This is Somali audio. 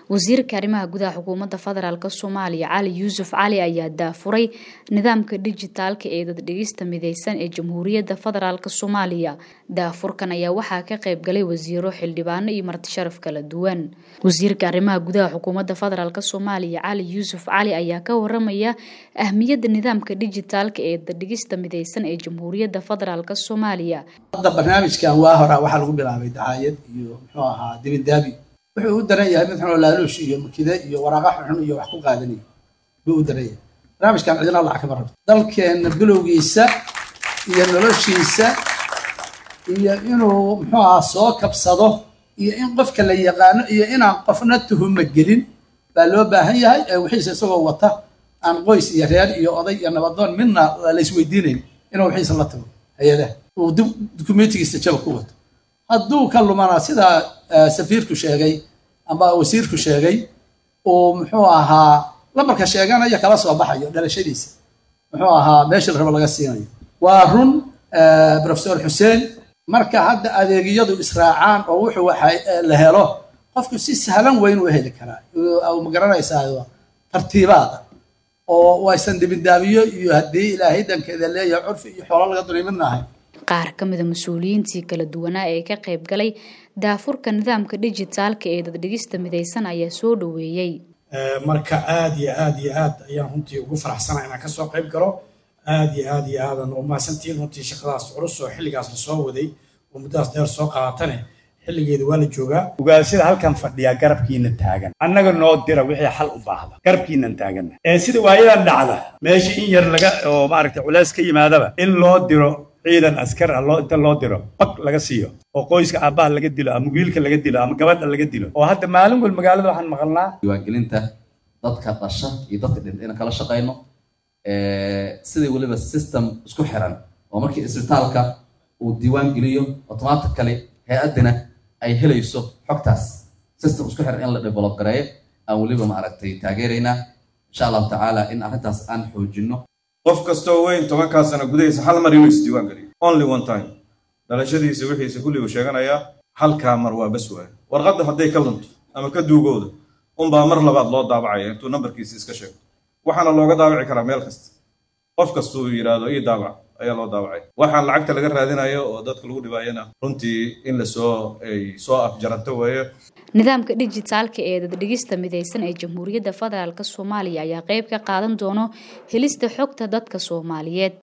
wasiirka arrimaha gudaha xukuumadda federaalk soomaaliya cali yuusuf cali ayaa daafuray nidaamka dijitaalka ee daddhigista mideysan ee jamhuuriyadda federaalk soomaaliya daafurkan ayaa waxaa ka qayb galay wasiiro xildhibaano iyo martisharaf kala duwan wasiirka arrimaha gudaha xukuumadda federaalk soomaaliya cali yuusuf cali ayaa ka waramaya ahmiyadda nidaamka dijitaalka ee daddhigista mideysan ee jamhuuriyadda federaalk soomaaliya hadda barnaamijkan waa horaa waxaa lagu bilaabay dacaayad iyo muxuu ahaa dibindaabi wuxuu u daran yahay mid xunoo laaluush iyo mukide iyo waraaqa xunxun iyo wax ku qaadanayo buu u daran yahay barnaamijkan cidina lacag kama rabto dalkeenna bilowgiisa iyo noloshiisa iyo inuu muxuu ahaa soo kabsado iyo in qofka la yaqaano iyo inaan qofna tuhuma gelin baa loo baahan yahay ee wixiisa isagoo wata aan qoys iyo reer iyo oday iyo nabadoon midna laysweydiinayn inuu wixiisa la tago hay-adaha uu dukumentigiisa jaba ku wato hadduu ka lumana sidaa safiirku sheegay amba wasiirku sheegay uu muxuu ahaa lambarka sheeganayo kala soo baxayo dhalashadiisa muxuu ahaa meesha la rabo laga siinayo waa run profesor xuseen marka hadda adeegyadu israacaan oo wuxuu la helo qofku si sahlan weyn u heli karaa ma garanaysaa tartiibaada oo waysan dibindaabiyo iyo haddii ilaahay dankeeda leeyahay curfi iyo xoolo laga dunay midna ahay qaar ka mida mas-uuliyiintii kala duwanaa ee ka qayb galay daafurka nidaamka dijitaalka ee daddhigista mideysan ayaa soo dhoweeyey marka aada iyo aada iyo aad ayaan runtii ugu faraxsana inaan kasoo qayb galo aada iyo aada iyo aadan umahadsantihiin runtii shaqadaas culus oo xilligaas la soo waday oo muddadaas dheer soo qaadatane xilligeeda waa la joogaa ugaasida halkan fadhiyaa garabkiina taagan annaga noo dira wixii xal u baahda garabkiinan taaganna ee sida waayadan dhacda meesha in yar laga oo maaragtay culays ka yimaadaba in loo diro ciidan askar ah loo inta loo diro bag laga siiyo oo qoyska aabbaha laga dilo ama wiilka laga dilo ama gabadha laga dilo oo hadda maalin wal magaalada waxaan maqalnaa diiwaangelinta dadka dhasha iyo dadka dhinta inaan kala shaqayno sidai weliba system isku xiran oo markii isbitaalka uu diiwaan geliyo automatically hay-addina ay helayso xogtaas system isku xiran in la develop gareeyo aan weliba maaragtay taageeraynaa insha allahu tacaala in arrintaas aan xoojinno qof kastoo weyn tobankaa sano gudahiisa hal mar inuu isdiiwaan geliyo only one time dhalashadiisa wixiisa kulli uu sheeganayaa halkaa mar waa bas waayo warqadda hadday ka lunto ama ka duugooda unbaa mar labaad loo daabacaya intuu nambarkiisa iska sheego waxaana looga daabaci karaa meel kasta qof kastuu yidhaahdo ii daabac ayaa loo daabacay waxaan lacagta laga raadinayo oo dadka lagu dhibaayana runtii in lasoo ay soo afjaranto weeye nidaamka dijitaalka ee daddhigista mideysan ee jamhuuriyadda federaalk soomaaliya ayaa qayb ka qaadan doono helista xogta dadka soomaaliyeed